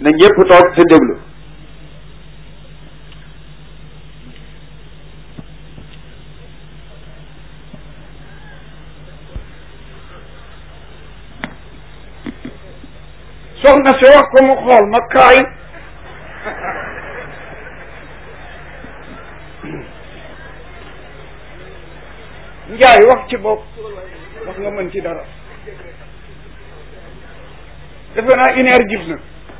na ñëpp toog te déglu soxna si wax ko mu xool ma kaay njaay wax ci bopp wax nga mën ci dara defe naa une heure jib na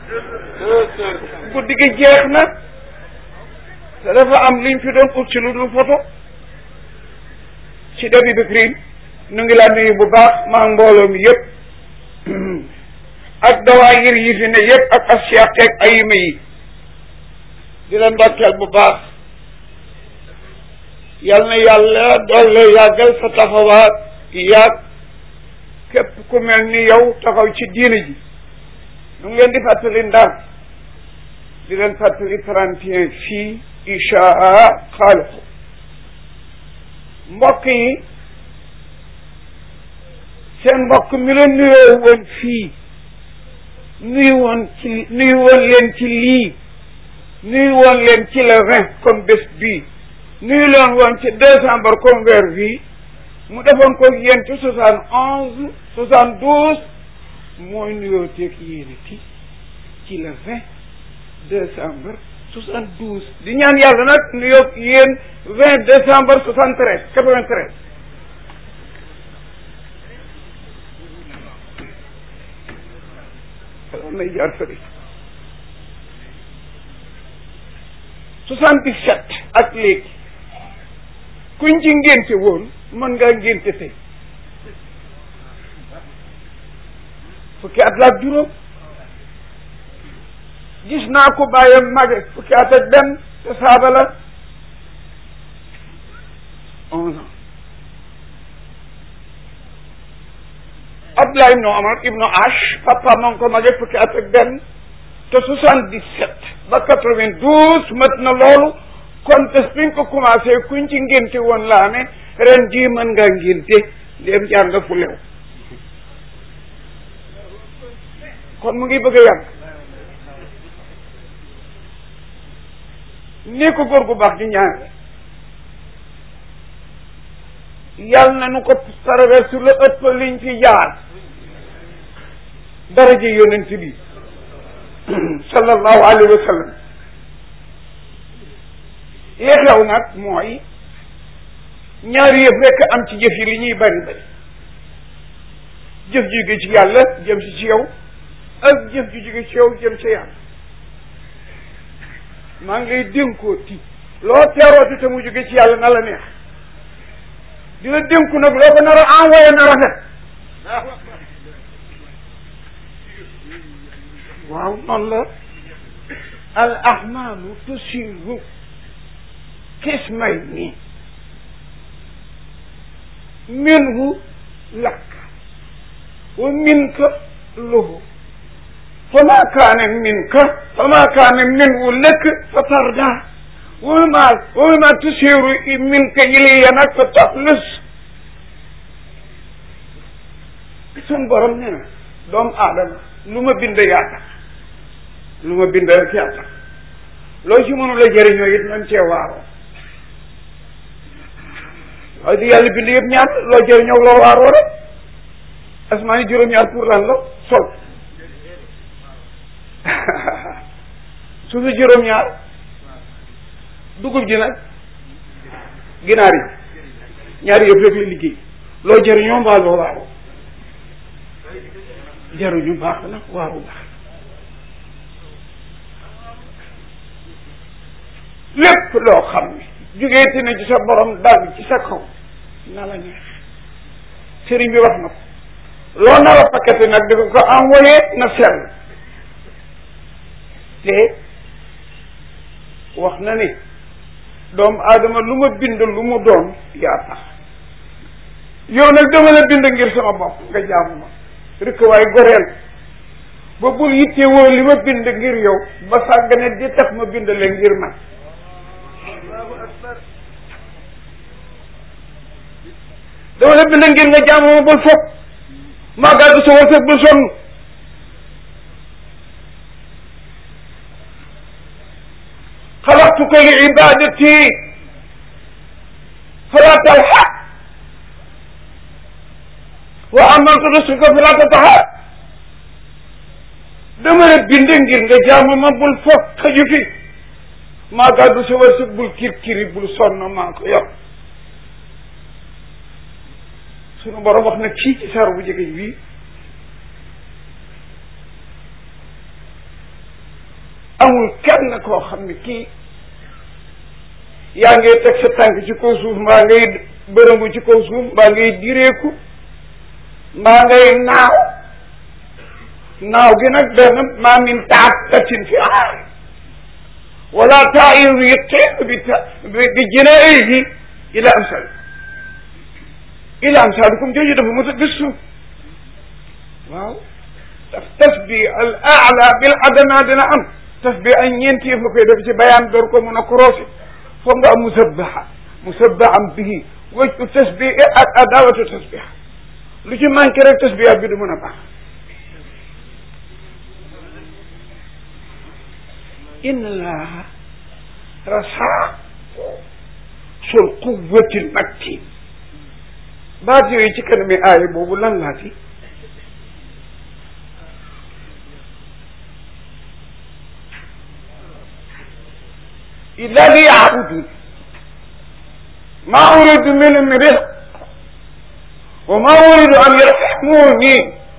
guddi gi jeex na te dafa am liñ fi doon ut ci lu dul photo ci début bi crime nu ngi laa nuyu bu baax maa mbooloo mi yëpp ak dawaayir yi fi ne yëpp ak asiaqeeg ayima yi di la ndokkeel bu baax yal na yàlla doole yàggal sa taxawaat yàgg képp ku mel ni yow taxaw ci diine ji nu ngi leen di fàttali ndar di leen fàttali trente et un fii inchaa xaaliqu mbokk yi seen mbokk mi la nuyoo woon fii nuyu woon ci nuyu woon leen ci lii nuyu woon leen ci le vingt comme bés bii nuyu leen woon ci décembre comme weer bii mu defoon ko yéen ci soixante onze soixante douze mooy nuyoo teeg yéen ci ci le vingt décembre soixante douze di ñaan yàlla nag nuyoo yéen vingt décembre soixante treize quatre vingt treize xanaa may jaar fële soixante dix sept ak léegi kuñ ci ngénte woon mën ngaa ngénte tey fukki at laak juróom gis naa ko bàyyam mage fukki at ak benn te saaba la onze ans Abdoulaye ibnu Omar ibnu Ash papa ma ngi ko mage fukki at ak benn te soixante dix sept ba quatre vingt douze mat na loolu kon bés biñ ko commencé kuñ ci ngénte woon laa ne ren jii mën ngaa ngénte ndéem jaar nga fu lew kon mu ngi bëgg a yàgg nii ko góor gu baax di ñaan yàlla na nu ko traversé la ëpp liñ fi jaar daraja yonent bi sallallahu alayhi wa sallam li xew nag mooy ñaari yëf rekk am ci jëf yi li ñuy bari bari jëf ju jóge ci yàlla jëm si ci yow ak jëf ju jóge ci yow jëm ci yàlla maa ngi lay dénkoo ti loo teerooti te mu jóge ci yàlla na la neex di la dénku nag loo ko nar a envoyé na rafet waaw noonu la al ahmalu tusiru qismayni minhu lak wa minka lahu fama kaane minka fama kaane minhu lak fa tarda wama wama tusiru minka ilayya nag fa taxlus sun borom nee na doomu aadama lu ma bind yaa tax lu ma bind rek yaa tax loo ci mënu la jëriñoo it nañ cee waaroo waaye di yàlla bind yëpp ñaar loo jëriñoo loo waaroo rek asmaani juróom-ñaar pour lan la sol suufi juróom-ñaar dugub ji nag ginaar yi ñaari yëpp rek la liggéey loo jëriñoo mbaa loo waaroo jaruñu baax na waaru baax lépp loo xam ne jógeeti na ci sa borom dal ci sa kaw na la neex sëriñ bi wax na ko loo nar a paqueté nag di ko envoyé na sell te wax na ni doomu aadama lu ma bind lu mu doon yaa tax yow nag dama la bind ngir sama bopp nga jaamu ma rek waaye goreel ba bul yitte woo li ma bind ngir yow ba sàggane di tax ma bind leen ngir man dama la bind ngir nga jaamu ma bul foog maa gàddu sa wërsëg bul sonn xalaqtuka li ibadati fala talxa wa amaltu risqaka fala tataxa dama la bind ngir nga jaamu ma bul foog xaju fi maa gàddu sa wërsëg bul kirkiri bul sonn maa ko yor sunu borom wax nag fii ci saar bu jege bii amul kenn koo xam ne kii yaa ngay teg sa tànk ci kaw suuf mbaa ngay bërëngu ci kaw suuf mbaa ngay direeku mbaa ngay naaw naaw gi nag benn maa min daabbatin fi aar wala taa'iru yatiiru bi bi janaahihi ila amsal ila amsalikum jooju dafa mos a gëstu waaw daf tasbi al aala bil adana dina am tasbi ay ñeenti yëf nga koy def ci bayaan door ko mun a croisé foog nga am musabbaha musabbahan bihi wajhu tasbih ak adawatu tasbih lu ci manqué rek tasbihat bi du mën a baax inna allaha rasaa sul quwwati l matin baat yooyu ci kanami aaya boobu lan laati illa li yaabudun ma uridu minhum min rizq wa ma uridu an yarhamuni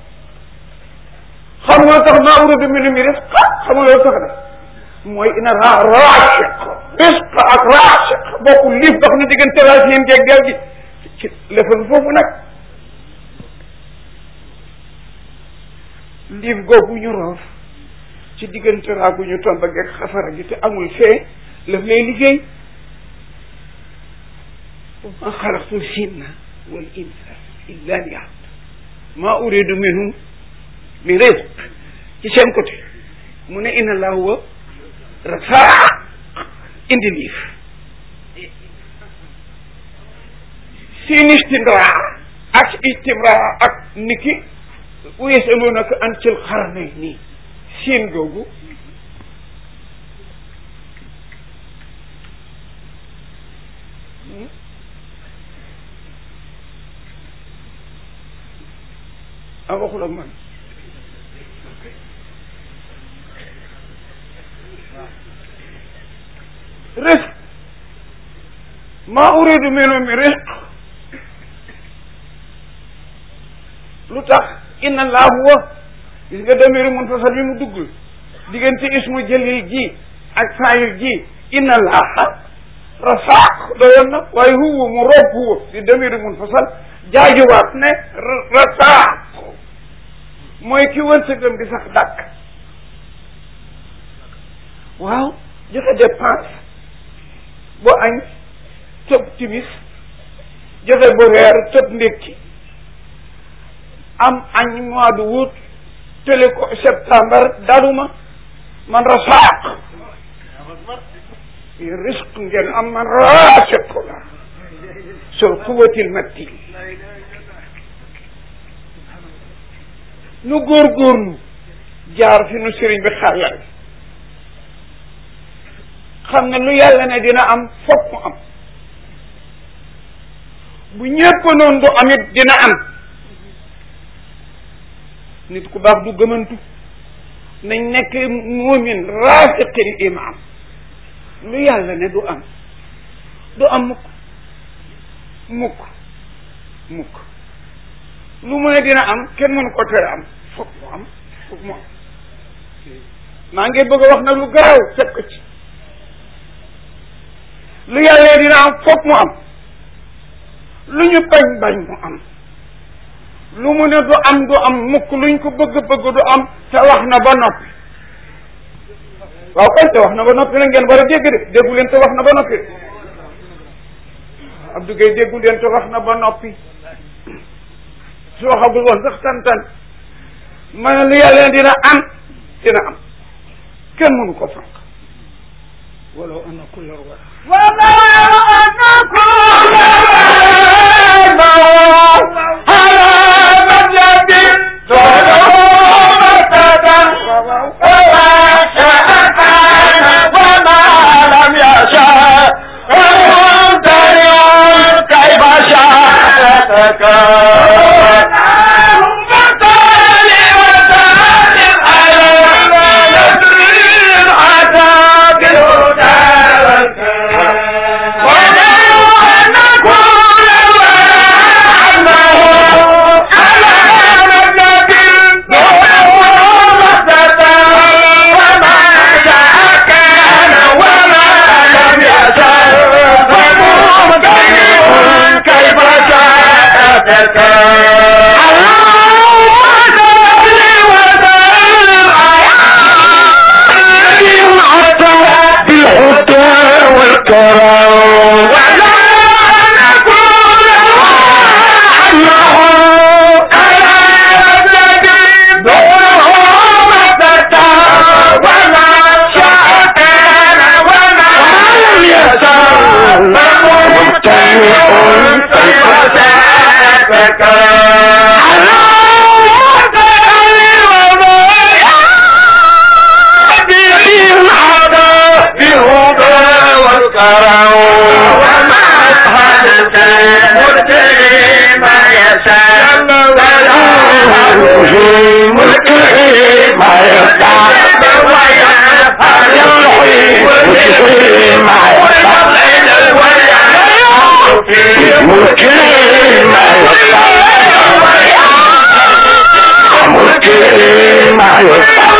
xam nga tax ma uridu minhum min rizq xam nga loolu tax de mooy ina ra raasiq rizq ak raasiq bokkul liif dox na diggante racine geeg del gi ci lefal foofu nag liif googu ñu roof ci diggante raagu ñu tomba geeg xafara gi te amul fee laf lay liggéey ma xalaqtu jinna wal insa illa liya'budun ma uridu minhum min rizq ci seen côté mu ne inna allah huwa rasaa indi liif siin istimraa ak istimraa ak niki yasalunaka an til xarnayni siin googu a waxul ak man risque maa uridu minhum min risq lu tax inna laa huwa gis nga damiri munfasal bi mu dugg diggante ismu jalil ji ak saayir ji inna laaha rasaaq doyoon na waaye huwa mu rob huwa di damiri munfasal jaajuwaat ne rasaaq mooy ki wërsëgam di sax dàkk waaw joxe dépense bu añ tëb timis joxe bu reer tëb ndékki am añ mois de août télé ko septembre daluma man rasaaq risque ngeen am man raasiq la sul quwatil matin nu góorgóorlu jaar fi nu sëriñ bi xàllal xam ne lu yàlla ne dina am fokk mu am bu ñépp noonu du amit dina am nit ku baax du gëmantu nañ nekk muumin raasiqil iman lu yàlla ne du am du am mukk mukk mukk lu mu ne dina am kenn mënu ko tere am fokk mu am fokk mu am maa ngi bëgg a wax nag lu garaaw fekk ko ci lu yàlla dina am fokk mu am lu ñu bañ bañ mu am lu mu ne du am du am mukk luñ ko bëgg bëgg du am te wax na ba noppi waaw kay te wax na ba noppi la ngeen war a dégg de déggu leen te wax na ba noppi de Abdou Gueye déggu leen te wax na ba noppi su waxagul woon sax tan-tan ma ne lu yàlla dina am dina am kenn mënu ko fanq walaw anna kulla wala وما شاء كان وما لم صلاتك اللهم صل وسلم على نبي العتاق الهدى والكرم ولو أن كل وعده على نبي وما شاء كان وما لم يشاء فممتنع كيف شاءتك اللهم صل وسلم على بالهدى والكرم ولا نكون عنه على الذي دونه مدتا وما شاء كان وما لم يشاء فممتنع كيف شاءتك اللهم صل وسلم بالهدى والكرم وما أشهدت مرتدي ما يشاء ملكه ما يشاء ويفعل ملكه ما يشاء ملكه ما يشاء ملكه ما يشاء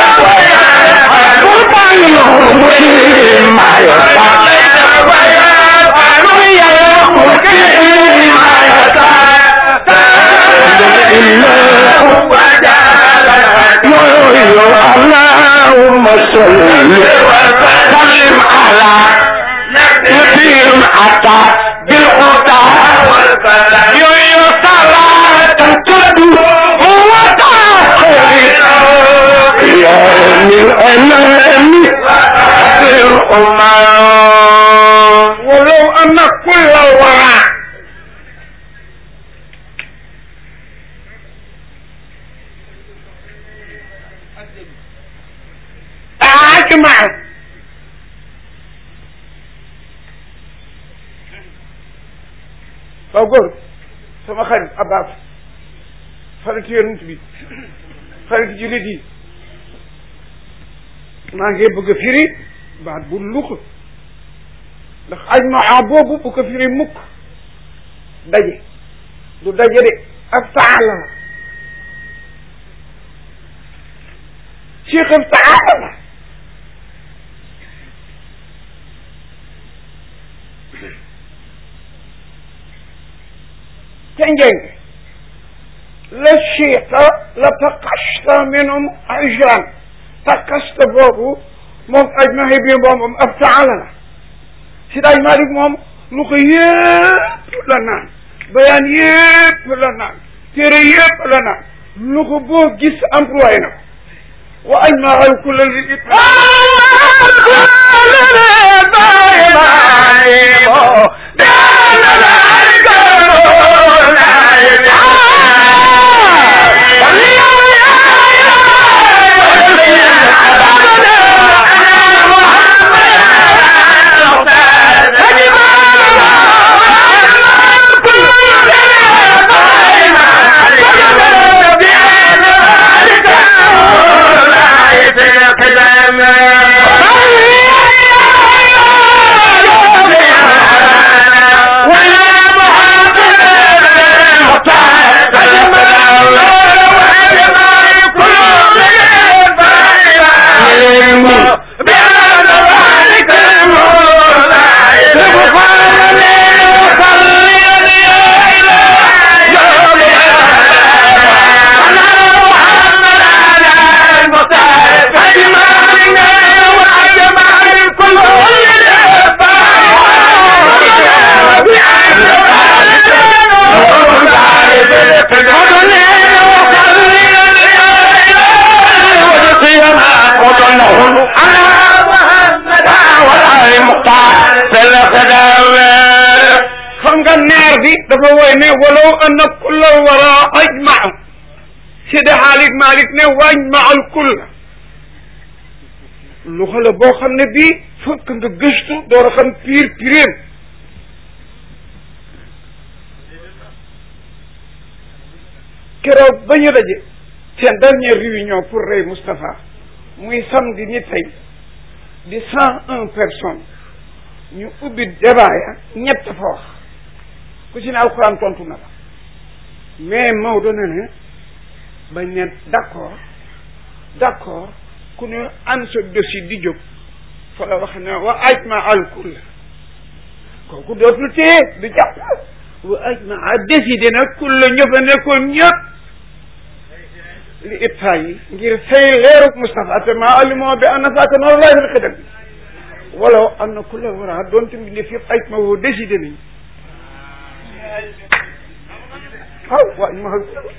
اللهم صل وسلم على نبي عطا بالهدى والكلام يا صلاة تدعو وتأخير يا من الأنام الأمم ولو أن كل الورى أجمع فأقول sama xarit Abbas xarit yonent bi xarit jullit yi maa ngi bëgg a firi baat bu lux ndax ajmaa boobu bu ko firi mukk daje du daje de ak taala la cheikh taala la تنجن لا شيء لا تقشت منهم عجلان تقشت بابو moom aj ma xëy bi moom aftaalana si daaj Malik moom lu ko yëpp la naan bayaan yëpp la naan téere yëpp la naan lu ko boo gis employé na ko wa aj ma xëy ku la li it xam nga naar bi dafa woy ne walaw anna kulla wara ajmau sidi xaalik malik ne wajmaal kulla lu xale boo xam ne bii fokk nga gëstu door a xam piir piréem keroog ba ñu daje seen dernière réunion pour rey Moustapha muy samedi ni tey di cent un personnes ñu ubbi débat ya ñett fa wax ku ci ne alxuraan tontu na la mais Maodo ne ne bañ ne d'accord d'accord ku ne an sa dossier di jóg fa la wax ne wa ajma al kull kooku dootul téye du jàpp wa ajma a décidé nag kull ña fa nekkoon ñëpp li itta yi ngir fay leeruk Moustapha te maa alimoo bi anna saaka noonu laay fil xidam bi wala am na ku la war a doon tamit def yëpp ajma woo décidé nañ waaw waa ma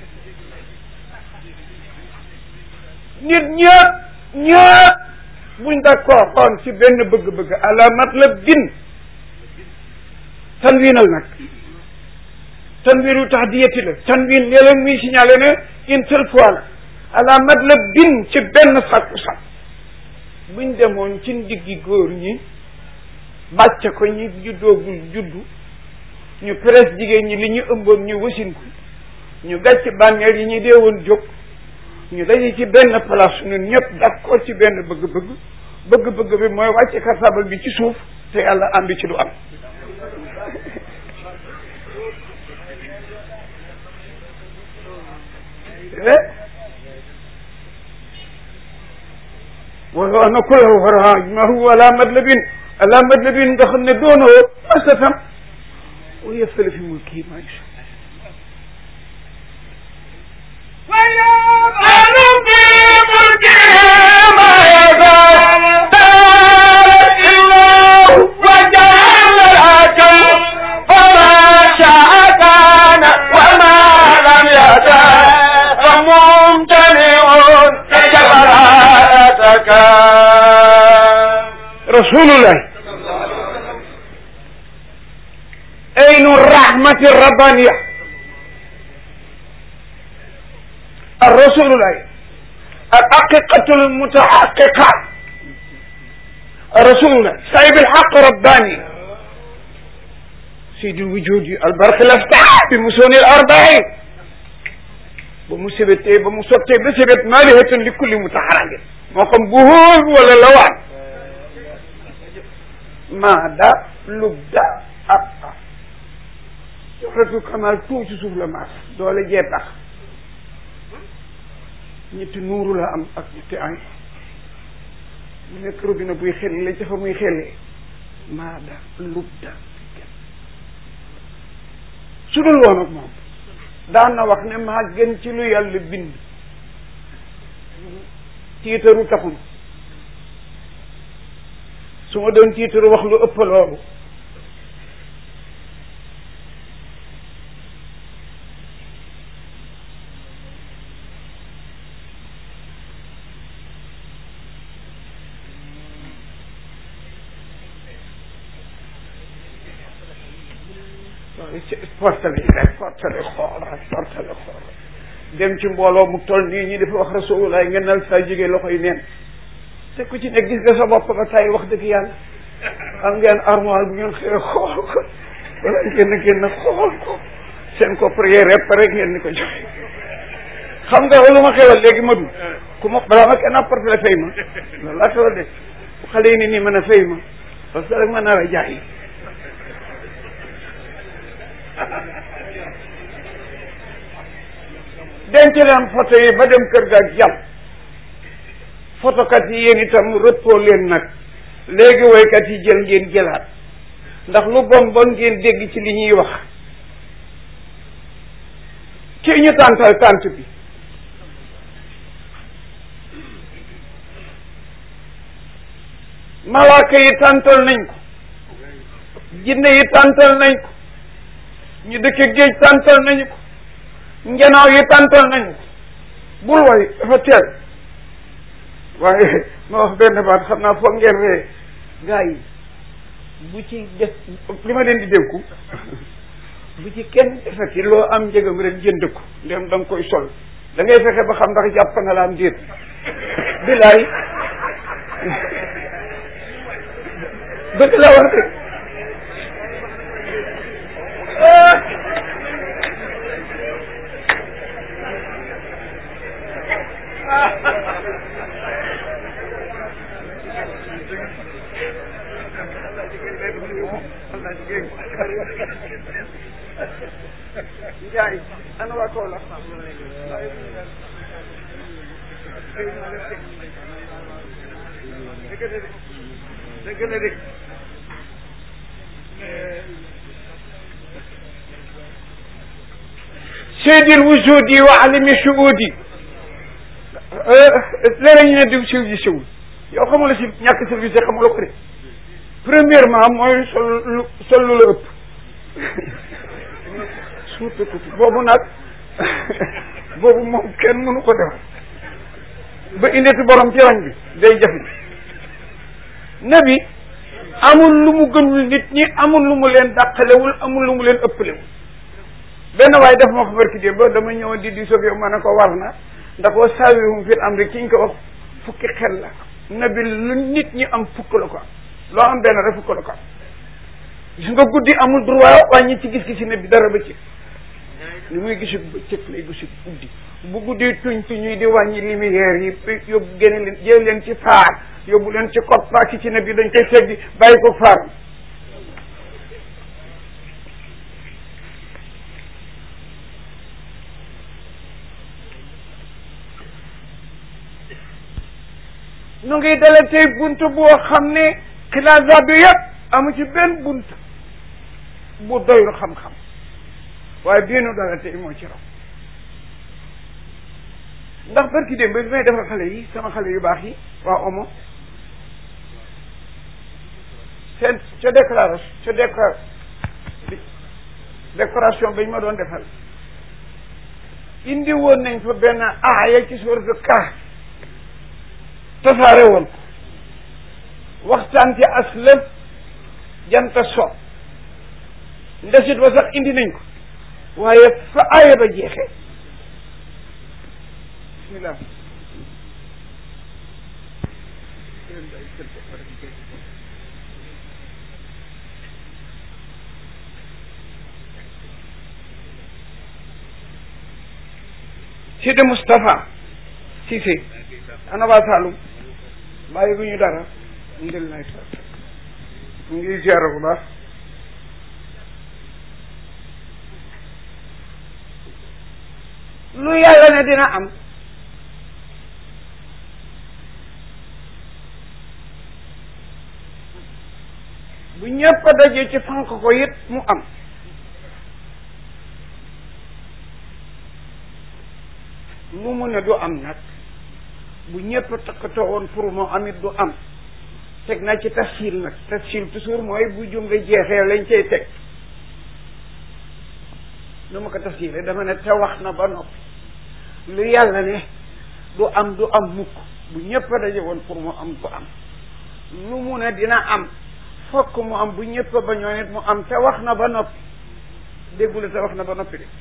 nit ñëpp ñëpp buñ d'accord xoon ci benn bëgg-bëgg ala matlab din tanwiinal nag tanwiinu tahdiyati la tanwiin ne leen muy signalé ne une seule fois la ala matlab din ci benn sàkku sàkk buñ demoon ci ndiggi góor ñi bàcc ko ñi juddoogul juddu ñu presse jigéen ñi li ñu ëmboon ñu wasin ko ñu gàcc bànneel yi ñu deewoon jóg ñu daje ci benn place ñun ñëpp d'accord ci benn bëgg-bëgg bëgg-bëgg bi mooy wàcce kartabal bi ci suuf te yàlla am bi ci du am wala ana kula wara ma huwa ala madlabin ala madlabin nga xam ne doonoo masatam wa yëftali fi mulki ma yasha رسول الله أين الرحمة الربانية الرسول الله الحقيقة المتحققة رسول الله صاحب الحق رباني سيد الوجود البرق الافتح بمسون الأربعين بمسبت بمسبت بسبت مالهة لكل متحرك موقم بهول ولا لوان maada lubda aqa joxratu kamal tout ci suuf la maas doole jee tax ñetti nuuru la am ak ñetti ay mu nekk robinet buy xel la ca fa muy xelee maada lubda su dul woon ak moom daan na wax ne maa gën ci lu yàlla bind tiitaru taxul su ma doon tiitaru wax lu ëpp loolu portale rek portale xool rek portale xool dem ci mbooloo mu toll nii ñi dafa wax rasulullah ngeen nal saa jógee loxo yi neen te ku ci ne gis nga sa bopp ba tay wax dëgg yàlla am ngeen armoire bu ngeen xëyee xool ko wala ngeen génn xool ko seen ko prière réparé ngeen ni ko joxe xam nga lu ma xewal léegi ma du ku ma balaa ma kenn apporté fay ma loolu laa xewal de bu xale yi ni nii mën a fay ma parce que rek ma nar a jaay denc leen photo yi ba dem kër ga ak jàmm photokat yi yéen itam rëppoo leen nag léegi woykat yi jël ngeen jëlaat ndax lu bon bon ngeen dégg ci li ñuy wax kii ñu tàntal tànt bi malaaka yi tàntal nañ ko jinne yi tàntal nañ ko ñu dëkk géej tàntal nañu ko ngenaaw yi tàntal nañu ko bul way dafa teel waaye ma wax benn baat xam naa foog ngeen ree gaa yi bu ci def li ma leen di dénku bu ci kenn defati loo am njëgam rek jënd ko ndem da nga koy sol da ngay fexe ba xam ndax jàpp na la am déet bilaay dëgg la wax de Njaay ana waa Kaolack dëgg la de dëgg la de seydil wujudi wa alimi shuudi léeg ñu ne diw siw ji siwul yow xamula si ñàkk service xamula ko de premièrement mooy sol lu sol lu la ëpp suuta tuuti boobu nag boobu moom kenn mënu ko def ba indeti borom ci rañ bi day jafe nabi amul lu mu gënul nit ñi amul lu mu leen dàqalewul amul lu mu leen ëppalewul benn waaye def ma ko barki dé ba dama ñëwoon di di soog yow ma ne ko war na ndax wa saawihum fil amri ki ñu ko wax fukki xel la nabi lu nit ñi am fukk la ko am loo am benn rek fukk la ko am gis nga guddi amul droit wàññi ci gis-gisi nabi dara ba ci li muy gisu bëccëg lay gisu guddi bu guddi tuñ tuñuy di wàññi lumière yi yóbbu génne leen jël leen ci faar yóbbu leen ci koppa ki ci nabi dañ koy seggi bàyyi ko faar nu ngi dale tey bunt boo xam ne xilaasaat bi yëpp amu ci benn bunt bu doyul xam-xam waaye bii nu dale tey moo ci raw ndax barki démb bi may defal xale yi sama xale yu baax yi waa omo seen ca déclaration ca décor décoration bañ ma doon defal indi woon nañ fa benn aaya ci sourate Kahf tasaare woon ko waxtaan ci aslëf janta so ndesit ba sax indi nañ ko waaye fa aaya ba jeexee bismillah Sidi Moustapha Cissé ana waa Saloum bàyyi gu ñu dara ndel nay sa mu ngi ziara bu baax lu yàlla ne dina am bu ñëpp a dajee ci fank ko it mu am lu mu ne du am nag bu ñëpp takkatoo woon pour moo am it du am teg naa ci tafsil nag tafsil toujours mooy bu jumle jeexee lañ cay teg nu ma ko tafsile dama ne te wax na ba noppi lu yàlla ne du am du am mukk bu ñëpp a daje woon pour mu am du am lu mu ne dina am fokk mu am bu ñëpp a bañoon it mu am te wax na ba noppi déggule te wax na ba noppi de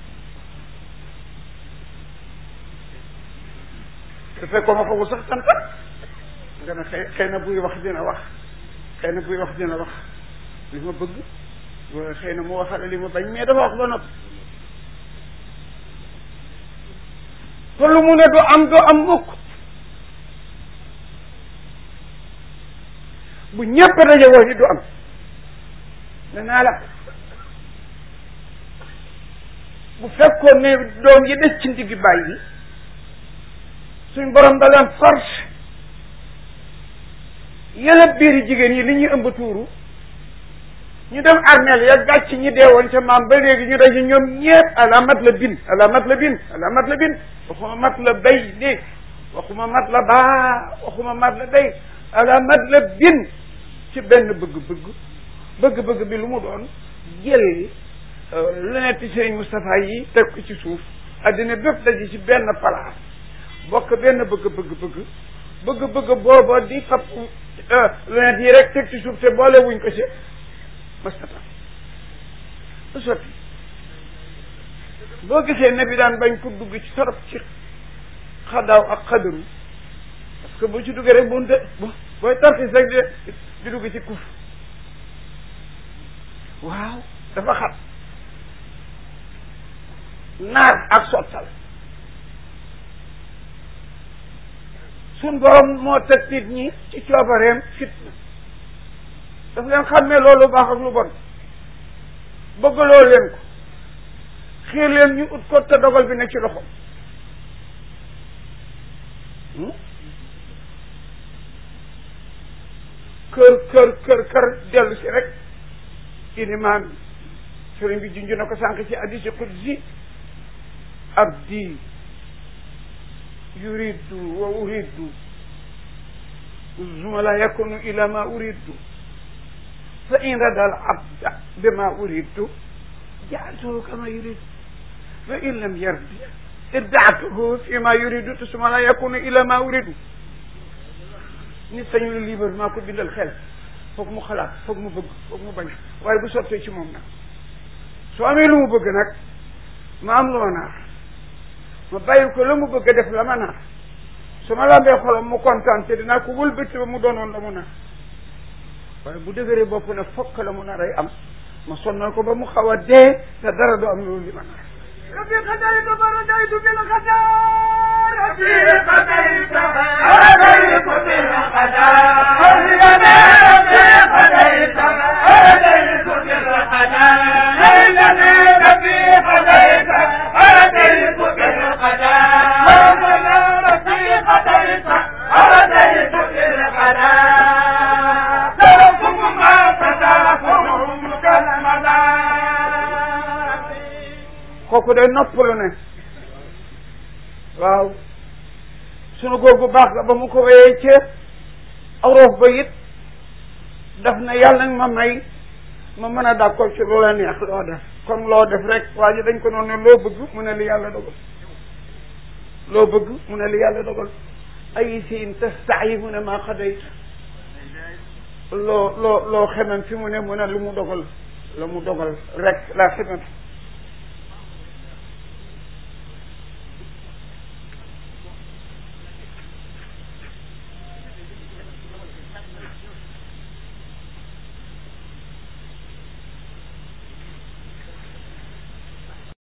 te fekkoo ma ko sax tanta nga ne xëy xëy na buy wax dina wax xëy na buy wax dina wax li ma bëgg wala xëy na mu waxale li ma bañ mais dafa wax ba noppi te lu mu ne du am du am mukk bu ñëpp daje woo ni du am ne naa la bu fekkoon ne doom yi des ci ndiggi bàyyi suñ borom da leen force yëlëb biiri jigéen yi li ñuy ëmb tuuru ñu dem armeel ya gàcc ñi deewoon ca maam ba léegi ñu daje ñoom ñépp ala mat la bin ala mat la bin ala mat la bin waxuma mat la bay de waxuma mat la baa waxuma mat la day ala mat la bin ci benn bëgg-bëgg bëgg-bëgg bi lu mu doon jël lunette Serigne Moustapha yi teg ko ci suuf addina bépp daje ci benn place bokk benn bëgg-bëgg bëgg bëgg-bëgg booba di fab lunette yi rek teg ci suuf te boole wuñ ko ci mastata su sotti boo gisee ne bi daan bañ ko dugg ci torop ci xadaaw ak xadaru parce que boo ci duggee rek bu bu booy tarxis rek di di dugg ci kuf waaw dafa xat naar ak sottal suñ borom moo teg nit ñi ci coobareem fitna daf leen xàmmee loolu baax ak lu bon bëggaloo leen ko xiir leen ñu ut ko te dogal bi ne ci loxo kër kër kër kër dellu si rek ilimaan sëriñ bi junj na ko sànq ci hadiisi qudsi abdi yuridu wa uridu suma la yakunu ila ma uridu fa in rada al abda bima uridu jaaltuhu kama yuridu fa in lam yardi irdaatuhu fi ma yuridu te suma la yakunu ila ma uridu nit sañu la libre maa ko bindal xel foog mu xalaat foog mu bëgg foog mu bañ waaye bu sottee ci moom nag su amee lu mu bëgg nag ma am lu ma naar ma bàyyi ko la mu bëgg a def la ma naar su ma lambee xolam mu kontaan te dinaa ko wëlbati ba mu doonoon la mu naar waaye bu dëgëree bopp ne fokk la mu naar ay am ma sonnal ko ba mu xaw a dee te dara du am loolu li ma naar ربي قدرت فرجيت بالقدر ربي قدرت فرجيت بالقدر ربي قدرت فرجيت بالقدر ربي قدرت فرجيت بالقدر ربي قدرت فرجيت بالقدر تركم ما تتركم كالمدار kooku day noppalu ne waaw sunu góor bu baax la ba mu ko wéyee ca awroof ba it daf na yàlla nag ma may ma mën a d'accord ci loola neex loo def comme loo def rek waa ji dañ ko noonu ne loo bëgg mu ne li yàlla dogal loo bëgg mu ne li yàlla dogal ay siin tastayi mu ne maa xadayt loo loo loo xemem fi mu ne mu ne lu mu dogal la mu dogal rek laa xemem